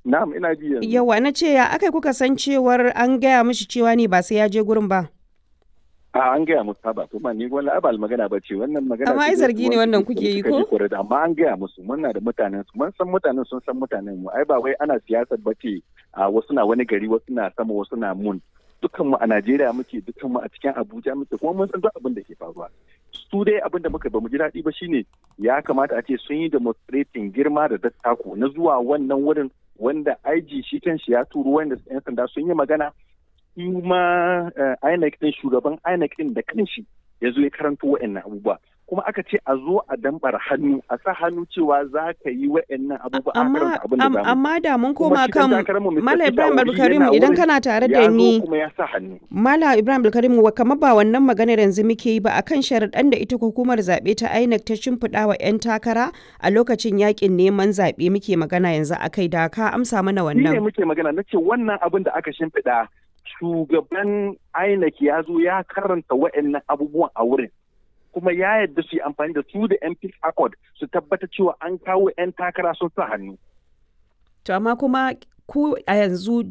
Na'am ina ji yanzu. Yawa na ce ya aka kuka san cewar an gaya mishi cewa ne ba sai ya je gurin ba. A an gaya musu ba to ma ni wani abal magana ba ce wannan magana. Amma ai zargi ne wannan kuke yi ko? Amma an gaya musu muna da mutanen su mun san mutanen sun san mutanen mu ai ba wai ana siyasar ba ce a wasu na wani gari wasu na sama wasu na mun. Dukan mu a Najeriya muke dukan mu a cikin Abuja muke kuma mun san duk abin da ke faruwa. Su dai abin da muka ba mu ji daɗi ba shine ya kamata a ce sun yi demonstrating girma da dattako na zuwa wannan wurin wanda IG shi kan shi ya turo wanda 'yan sanda sun yi magana kuma INEC din shugaban INEC din da kanshi ya zo ya karanto wa'annan abubuwa kuma aka ce a zo a dambar hannu a sa hannu cewa za ka yi wa'annan abubuwa a karanta abin da zamu amma da mun koma kan Mala Ibrahim Abdulkarim idan kana tare da ni kuma ya sa hannu Mala Ibrahim Abdulkarim kamar ba wannan maganar yanzu muke yi ba akan sharaɗan da ita hukumar zaɓe ta INEC ta shimfiɗa wa 'yan takara a lokacin yakin neman zaɓe muke magana yanzu akai da ka amsa mana wannan. Ni ne muke magana na ce wannan abin da aka shimfiɗa shugaban INEC ya zo ya karanta wa'annan abubuwan a wurin. kuma ya yarda su yi amfani da su da MP Accord su tabbata cewa an kawo 'yan takara sun sa hannu. To amma kuma ku a yanzu